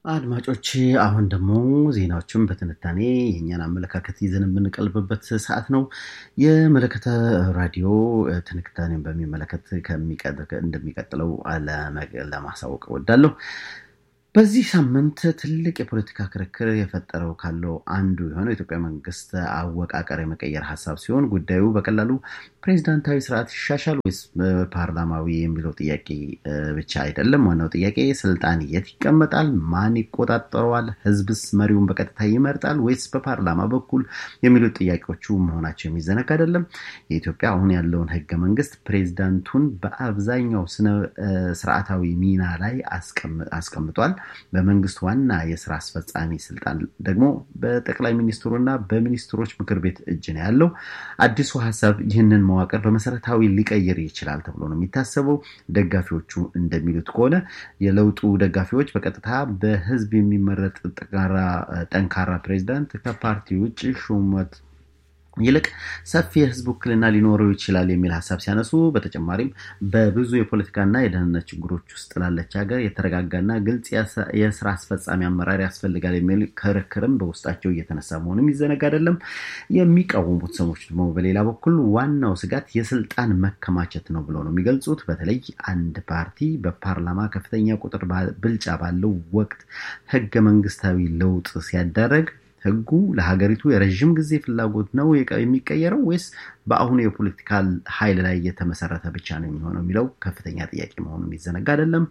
አድማጮች አሁን ደግሞ ዜናዎችን በትንታኔ የእኛን አመለካከት ይዘን የምንቀልብበት ሰዓት ነው። የመለከተ ራዲዮ ትንታኔን በሚመለከት እንደሚቀጥለው ለማሳወቅ እወዳለሁ። በዚህ ሳምንት ትልቅ የፖለቲካ ክርክር የፈጠረው ካለው አንዱ የሆነው የኢትዮጵያ መንግስት አወቃቀር የመቀየር ሀሳብ ሲሆን ጉዳዩ በቀላሉ ፕሬዚዳንታዊ ስርዓት ይሻሻል ወይስ ፓርላማዊ የሚለው ጥያቄ ብቻ አይደለም። ዋናው ጥያቄ ስልጣን የት ይቀመጣል? ማን ይቆጣጠረዋል? ህዝብስ መሪውን በቀጥታ ይመርጣል ወይስ በፓርላማ በኩል የሚሉት ጥያቄዎቹ መሆናቸው የሚዘነጋ አይደለም። የኢትዮጵያ አሁን ያለውን ህገ መንግስት ፕሬዚዳንቱን በአብዛኛው ስነ ስርዓታዊ ሚና ላይ አስቀምጧል። በመንግስት ዋና የስራ አስፈጻሚ ስልጣን ደግሞ በጠቅላይ ሚኒስትሩና በሚኒስትሮች ምክር ቤት እጅ ነው ያለው። አዲሱ ሀሳብ ይህንን መዋቅር በመሰረታዊ ሊቀይር ይችላል ተብሎ ነው የሚታሰበው። ደጋፊዎቹ እንደሚሉት ከሆነ የለውጡ ደጋፊዎች በቀጥታ በህዝብ የሚመረጥ ጠንካራ ፕሬዚዳንት ከፓርቲ ውጭ ሹመት ይልቅ ሰፊ የህዝብ ውክልና ሊኖረው ይችላል የሚል ሀሳብ ሲያነሱ፣ በተጨማሪም በብዙ የፖለቲካና የደህንነት ችግሮች ውስጥ ላለች ሀገር የተረጋጋና ግልጽ የስራ አስፈጻሚ አመራር ያስፈልጋል የሚል ክርክርም በውስጣቸው እየተነሳ መሆኑም ይዘነጋ አይደለም። የሚቃወሙት ሰዎች ደግሞ በሌላ በኩል ዋናው ስጋት የስልጣን መከማቸት ነው ብለው ነው የሚገልጹት። በተለይ አንድ ፓርቲ በፓርላማ ከፍተኛ ቁጥር ብልጫ ባለው ወቅት ህገ መንግስታዊ ለውጥ ሲያደረግ ህጉ ለሀገሪቱ የረዥም ጊዜ ፍላጎት ነው የሚቀየረው ወይስ በአሁኑ የፖለቲካል ኃይል ላይ የተመሰረተ ብቻ ነው የሚሆነው የሚለው ከፍተኛ ጥያቄ መሆኑ የሚዘነጋ አይደለም።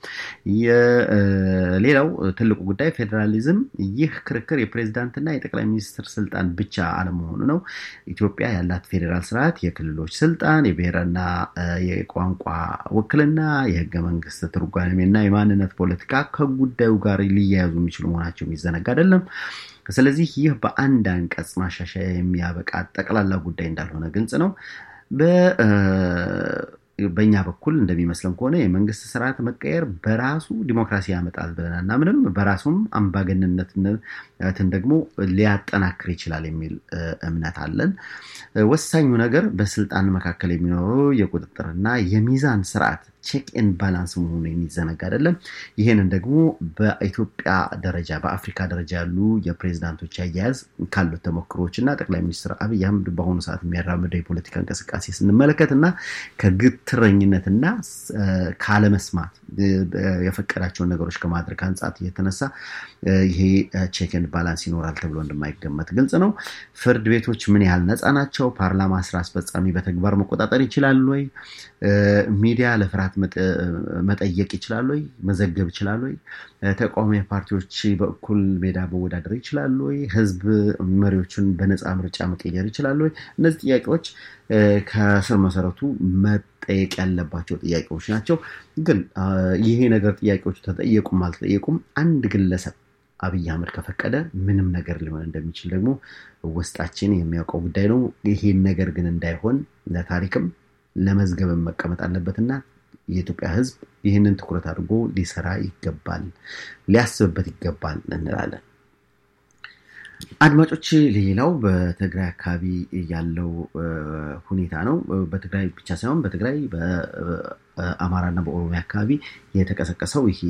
ሌላው ትልቁ ጉዳይ ፌዴራሊዝም፣ ይህ ክርክር የፕሬዚዳንትና የጠቅላይ ሚኒስትር ስልጣን ብቻ አለመሆኑ ነው። ኢትዮጵያ ያላት ፌዴራል ስርዓት የክልሎች ስልጣን፣ የብሔርና የቋንቋ ውክልና፣ የህገ መንግስት ትርጓሜና የማንነት ፖለቲካ ከጉዳዩ ጋር ሊያያዙ የሚችሉ መሆናቸው የሚዘነጋ አይደለም። ስለዚህ ይህ በአንድ አንቀጽ ማሻሻያ የሚያበቃ ጠቅላላ ጉዳይ እንዳልሆነ ግልጽ ነው። በእኛ በኩል እንደሚመስለን ከሆነ የመንግስት ስርዓት መቀየር በራሱ ዲሞክራሲ ያመጣል ብለን አናምንም። በራሱም አምባገነንነትን ደግሞ ሊያጠናክር ይችላል የሚል እምነት አለን። ወሳኙ ነገር በስልጣን መካከል የሚኖረው የቁጥጥርና የሚዛን ስርዓት ቼክ ኤን ባላንስ መሆኑ የሚዘነጋ አይደለም። ይህንን ደግሞ በኢትዮጵያ ደረጃ በአፍሪካ ደረጃ ያሉ የፕሬዚዳንቶች አያያዝ ካሉት ተሞክሮች እና ጠቅላይ ሚኒስትር አብይ አህመድ በአሁኑ ሰዓት የሚያራምደው የፖለቲካ እንቅስቃሴ ስንመለከት እና ከግትረኝነትና ካለመስማት የፈቀዳቸውን ነገሮች ከማድረግ አንጻት የተነሳ ይሄ ቼክ ኤንድ ባላንስ ይኖራል ተብሎ እንደማይገመት ግልጽ ነው። ፍርድ ቤቶች ምን ያህል ነፃ ናቸው? ፓርላማ ስራ አስፈጻሚ በተግባር መቆጣጠር ይችላሉ ወይ? ሚዲያ ለፍርሃት መጠየቅ ይችላሉ ወይ? መዘገብ ይችላሉ ወይ? ተቃዋሚ ፓርቲዎች በእኩል ሜዳ መወዳደር ይችላሉ ወይ? ህዝብ መሪዎችን በነፃ ምርጫ መቀየር ይችላሉ ወይ? እነዚህ ጥያቄዎች ከስር መሰረቱ መጠየቅ ያለባቸው ጥያቄዎች ናቸው። ግን ይሄ ነገር ጥያቄዎቹ ተጠየቁም አልተጠየቁም አንድ ግለሰብ አብይ አህመድ ከፈቀደ ምንም ነገር ሊሆን እንደሚችል ደግሞ ውስጣችን የሚያውቀው ጉዳይ ነው። ይሄን ነገር ግን እንዳይሆን ለታሪክም ለመዝገብም መቀመጥ አለበትና የኢትዮጵያ ሕዝብ ይህንን ትኩረት አድርጎ ሊሰራ ይገባል፣ ሊያስብበት ይገባል እንላለን። አድማጮች፣ ሌላው በትግራይ አካባቢ ያለው ሁኔታ ነው። በትግራይ ብቻ ሳይሆን በትግራይ በአማራና በኦሮሚያ አካባቢ የተቀሰቀሰው ይሄ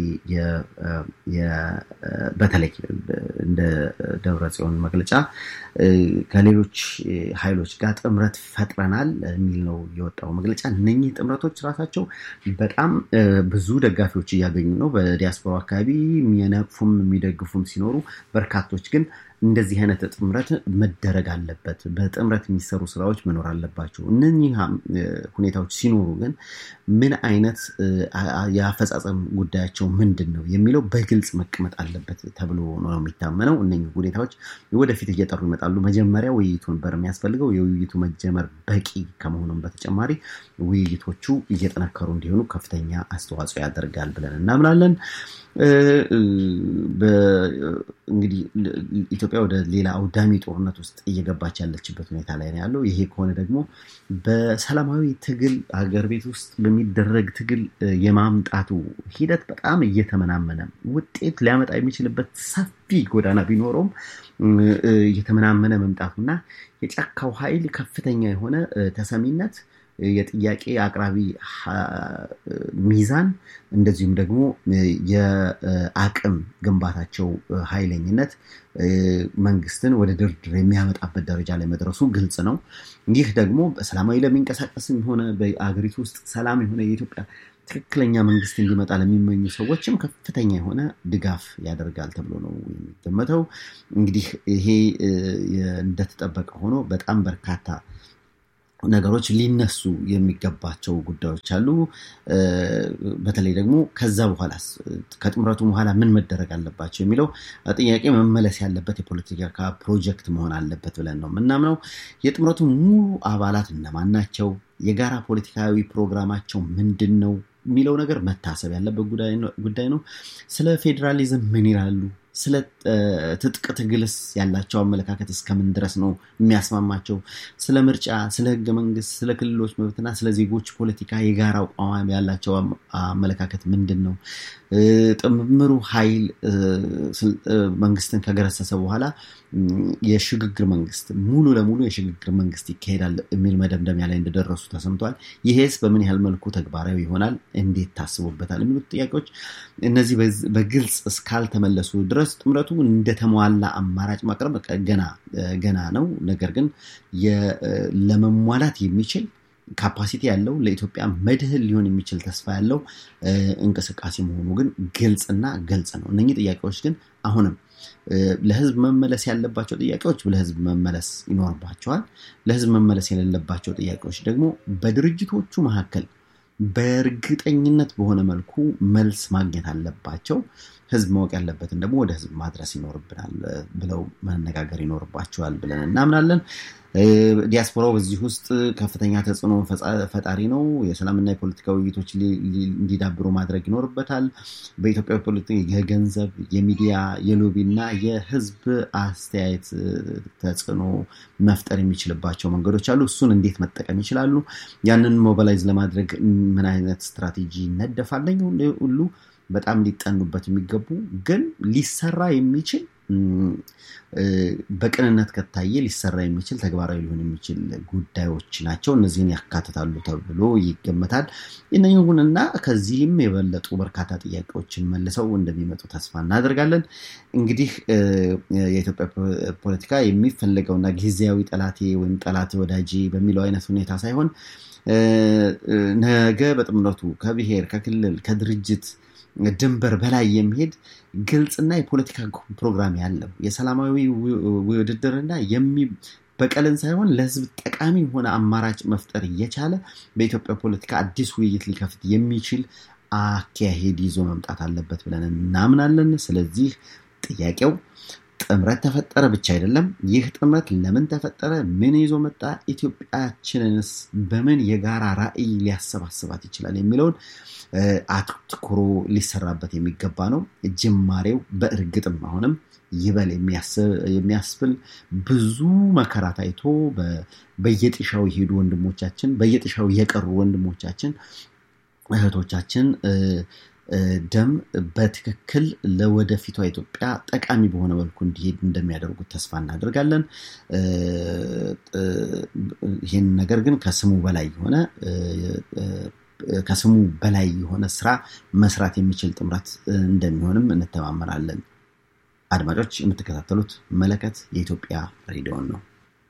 በተለይ እንደ ደብረ ጽዮን መግለጫ ከሌሎች ኃይሎች ጋር ጥምረት ፈጥረናል የሚል ነው የወጣው መግለጫ። እነኚህ ጥምረቶች ራሳቸው በጣም ብዙ ደጋፊዎች እያገኙ ነው። በዲያስፖራ አካባቢ የሚነቅፉም የሚደግፉም ሲኖሩ፣ በርካቶች ግን እንደዚህ አይነት ጥምረት መደረግ አለበት፣ በጥምረት የሚሰሩ ስራዎች መኖር አለባቸው። እነኚህ ሁኔታዎች ሲኖሩ ግን ምን አይነት የአፈጻጸም ጉዳያቸው ምንድን ነው የሚለው በግልጽ መቀመጥ አለበት ተብሎ ነው የሚታመነው። እነኚህ ሁኔታዎች ወደፊት እየጠሩ ይመጣሉ። መጀመሪያ ውይይቱ ነበር የሚያስፈልገው። የውይይቱ መጀመር በቂ ከመሆኑም በተጨማሪ ውይይቶቹ እየጠነከሩ እንዲሆኑ ከፍተኛ አስተዋጽኦ ያደርጋል ብለን እናምናለን። እንግዲህ ኢትዮጵያ ወደ ሌላ አውዳሚ ጦርነት ውስጥ እየገባች ያለችበት ሁኔታ ላይ ነው ያለው። ይሄ ከሆነ ደግሞ በሰላማዊ ትግል ሀገር ቤት ውስጥ በሚደረግ ትግል የማምጣቱ ሂደት በጣም እየተመናመነ ውጤት ሊያመጣ የሚችልበት ሰፊ ጎዳና ቢኖረውም እየተመናመነ መምጣቱና የጫካው ኃይል ከፍተኛ የሆነ ተሰሚነት የጥያቄ አቅራቢ ሚዛን እንደዚሁም ደግሞ የአቅም ግንባታቸው ኃይለኝነት መንግስትን ወደ ድርድር የሚያመጣበት ደረጃ ላይ መድረሱ ግልጽ ነው። ይህ ደግሞ በሰላማዊ ለሚንቀሳቀስም ሆነ በአገሪቱ ውስጥ ሰላም የሆነ የኢትዮጵያ ትክክለኛ መንግስት እንዲመጣ ለሚመኙ ሰዎችም ከፍተኛ የሆነ ድጋፍ ያደርጋል ተብሎ ነው የሚገመተው። እንግዲህ ይሄ እንደተጠበቀ ሆኖ በጣም በርካታ ነገሮች ሊነሱ የሚገባቸው ጉዳዮች አሉ። በተለይ ደግሞ ከዛ በኋላ ከጥምረቱ በኋላ ምን መደረግ አለባቸው የሚለው ጥያቄ መመለስ ያለበት የፖለቲካ ፕሮጀክት መሆን አለበት ብለን ነው የምናምነው። የጥምረቱ ሙሉ አባላት እነማን ናቸው? የጋራ ፖለቲካዊ ፕሮግራማቸው ምንድን ነው የሚለው ነገር መታሰብ ያለበት ጉዳይ ነው። ስለ ፌዴራሊዝም ምን ይላሉ? ስለ ትጥቅ ትግልስ ያላቸው አመለካከት እስከምን ድረስ ነው የሚያስማማቸው? ስለ ምርጫ፣ ስለ ህገ መንግስት፣ ስለ ክልሎች መብትና ስለ ዜጎች ፖለቲካ የጋራ አቋም ያላቸው አመለካከት ምንድን ነው? ጥምሩ ኃይል መንግስትን ከገረሰሰ በኋላ የሽግግር መንግስት ሙሉ ለሙሉ የሽግግር መንግስት ይካሄዳል የሚል መደምደሚያ ላይ እንደደረሱ ተሰምቷል። ይሄስ በምን ያህል መልኩ ተግባራዊ ይሆናል? እንዴት ታስቦበታል? የሚሉት ጥያቄዎች እነዚህ በግልጽ እስካልተመለሱ ድረስ ጥምረቱ እንደተሟላ አማራጭ ማቅረብ ገና ገና ነው። ነገር ግን ለመሟላት የሚችል ካፓሲቲ ያለው ለኢትዮጵያ መድህን ሊሆን የሚችል ተስፋ ያለው እንቅስቃሴ መሆኑ ግን ግልጽና ግልጽ ነው። እነኚህ ጥያቄዎች ግን አሁንም ለህዝብ መመለስ ያለባቸው ጥያቄዎች ለህዝብ መመለስ ይኖርባቸዋል። ለህዝብ መመለስ የሌለባቸው ጥያቄዎች ደግሞ በድርጅቶቹ መካከል በእርግጠኝነት በሆነ መልኩ መልስ ማግኘት አለባቸው። ህዝብ ማወቅ ያለበትን ደግሞ ወደ ህዝብ ማድረስ ይኖርብናል ብለው መነጋገር ይኖርባቸዋል ብለን እናምናለን። ዲያስፖራው በዚህ ውስጥ ከፍተኛ ተጽዕኖ ፈጣሪ ነው። የሰላምና የፖለቲካ ውይይቶች እንዲዳብሩ ማድረግ ይኖርበታል። በኢትዮጵያ ፖለቲካ የገንዘብ፣ የሚዲያ፣ የሎቢ እና የህዝብ አስተያየት ተጽዕኖ መፍጠር የሚችልባቸው መንገዶች አሉ። እሱን እንዴት መጠቀም ይችላሉ? ያንን ሞባላይዝ ለማድረግ ምን አይነት ስትራቴጂ ይነደፋለኝ ሁሉ በጣም ሊጠኑበት የሚገቡ ግን ሊሰራ የሚችል በቅንነት ከታየ ሊሰራ የሚችል ተግባራዊ ሊሆን የሚችል ጉዳዮች ናቸው። እነዚህን ያካትታሉ ተብሎ ይገመታል። ይሁንና ከዚህም የበለጡ በርካታ ጥያቄዎችን መልሰው እንደሚመጡ ተስፋ እናደርጋለን። እንግዲህ የኢትዮጵያ ፖለቲካ የሚፈለገውና ጊዜያዊ ጠላቴ ወይም ጠላት ወዳጄ በሚለው አይነት ሁኔታ ሳይሆን ነገ በጥምረቱ ከብሔር፣ ከክልል፣ ከድርጅት ድንበር በላይ የሚሄድ ግልጽና የፖለቲካ ፕሮግራም ያለው የሰላማዊ ውድድርና በቀልን ሳይሆን ለህዝብ ጠቃሚ የሆነ አማራጭ መፍጠር እየቻለ በኢትዮጵያ ፖለቲካ አዲስ ውይይት ሊከፍት የሚችል አካሄድ ይዞ መምጣት አለበት ብለን እናምናለን። ስለዚህ ጥያቄው ጥምረት ተፈጠረ ብቻ አይደለም። ይህ ጥምረት ለምን ተፈጠረ? ምን ይዞ መጣ? ኢትዮጵያችንንስ በምን የጋራ ራዕይ ሊያሰባስባት ይችላል የሚለውን አትኩሮ ሊሰራበት የሚገባ ነው። ጅማሬው በእርግጥም አሁንም ይበል የሚያስብል ብዙ መከራ ታይቶ በየጥሻው የሄዱ ወንድሞቻችን፣ በየጥሻው የቀሩ ወንድሞቻችን እህቶቻችን ደም በትክክል ለወደፊቷ ኢትዮጵያ ጠቃሚ በሆነ መልኩ እንዲሄድ እንደሚያደርጉት ተስፋ እናደርጋለን። ይህን ነገር ግን ከስሙ በላይ የሆነ ከስሙ በላይ የሆነ ስራ መስራት የሚችል ጥምረት እንደሚሆንም እንተማመናለን። አድማጮች የምትከታተሉት መለከት የኢትዮጵያ ሬዲዮን ነው።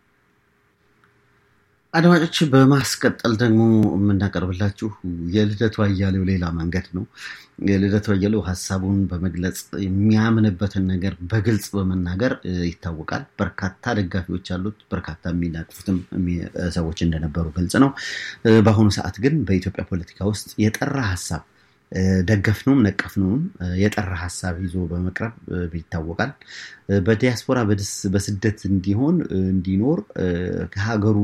አድማጮች በማስቀጠል ደግሞ የምናቀርብላችሁ የልደቱ አያሌው ሌላ መንገድ ነው። የልደቱ አያሌው ሀሳቡን በመግለጽ የሚያምንበትን ነገር በግልጽ በመናገር ይታወቃል። በርካታ ደጋፊዎች አሉት። በርካታ የሚናቅፉትም ሰዎች እንደነበሩ ግልጽ ነው። በአሁኑ ሰዓት ግን በኢትዮጵያ ፖለቲካ ውስጥ የጠራ ሀሳብ ደገፍነውም ነቀፍነውም የጠራ ሀሳብ ይዞ በመቅረብ ይታወቃል። በዲያስፖራ በስደት እንዲሆን እንዲኖር ከሀገሩ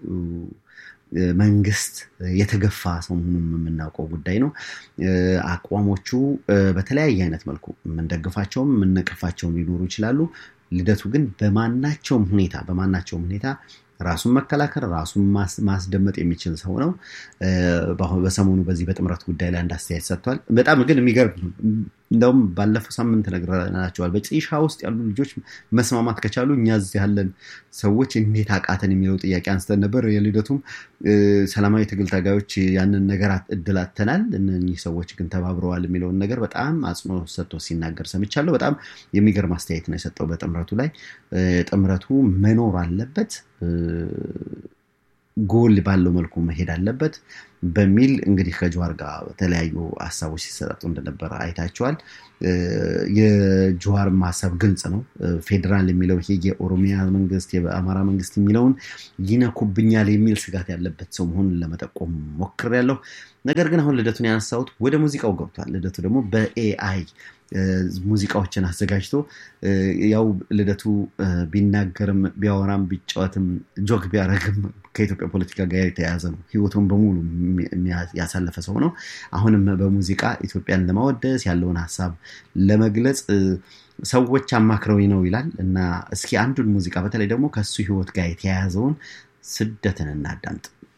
መንግስት የተገፋ ሰው መሆኑን የምናውቀው ጉዳይ ነው። አቋሞቹ በተለያየ አይነት መልኩ የምንደግፋቸውም የምንነቅፋቸውም ሊኖሩ ይችላሉ። ልደቱ ግን በማናቸውም ሁኔታ በማናቸውም ሁኔታ ራሱን መከላከል ራሱን ማስደመጥ የሚችል ሰው ነው። በሰሞኑ በዚህ በጥምረት ጉዳይ ላይ አንድ አስተያየት ሰጥቷል። በጣም ግን የሚገርም እንደውም ባለፈው ሳምንት ነግረናቸዋል። በጭሻ ውስጥ ያሉ ልጆች መስማማት ከቻሉ እኛ እዚህ ያለን ሰዎች እንዴት አቃተን የሚለው ጥያቄ አንስተን ነበር። የልደቱም ሰላማዊ ትግል ታጋዮች ያንን ነገር እድል አጥተናል፣ እነኚህ ሰዎች ግን ተባብረዋል የሚለውን ነገር በጣም አጽንኦት ሰጥቶ ሲናገር ሰምቻለሁ። በጣም የሚገርም አስተያየት ነው የሰጠው በጥምረቱ ላይ። ጥምረቱ መኖር አለበት ጎል ባለው መልኩ መሄድ አለበት በሚል እንግዲህ ከጀዋር ጋር በተለያዩ ሀሳቦች ሲሰጣጡ እንደነበረ አይታቸዋል። የጀዋርም ሀሳብ ግልጽ ነው። ፌዴራል የሚለው ይሄ የኦሮሚያ መንግስት የአማራ መንግስት የሚለውን ይነኩብኛል የሚል ስጋት ያለበት ሰው መሆኑን ለመጠቆም ሞክሬያለሁ። ነገር ግን አሁን ልደቱን ያነሳሁት ወደ ሙዚቃው ገብቷል። ልደቱ ደግሞ በኤአይ ሙዚቃዎችን አዘጋጅቶ ያው ልደቱ ቢናገርም ቢያወራም ቢጫወትም ጆክ ቢያደርግም ከኢትዮጵያ ፖለቲካ ጋር የተያያዘ ነው። ህይወቱን በሙሉ ያሳለፈ ሰው ነው። አሁንም በሙዚቃ ኢትዮጵያን ለማወደስ ያለውን ሀሳብ ለመግለጽ ሰዎች አማክረውኝ ነው ይላል እና እስኪ አንዱን ሙዚቃ በተለይ ደግሞ ከሱ ህይወት ጋር የተያያዘውን ስደትን እናዳምጥ።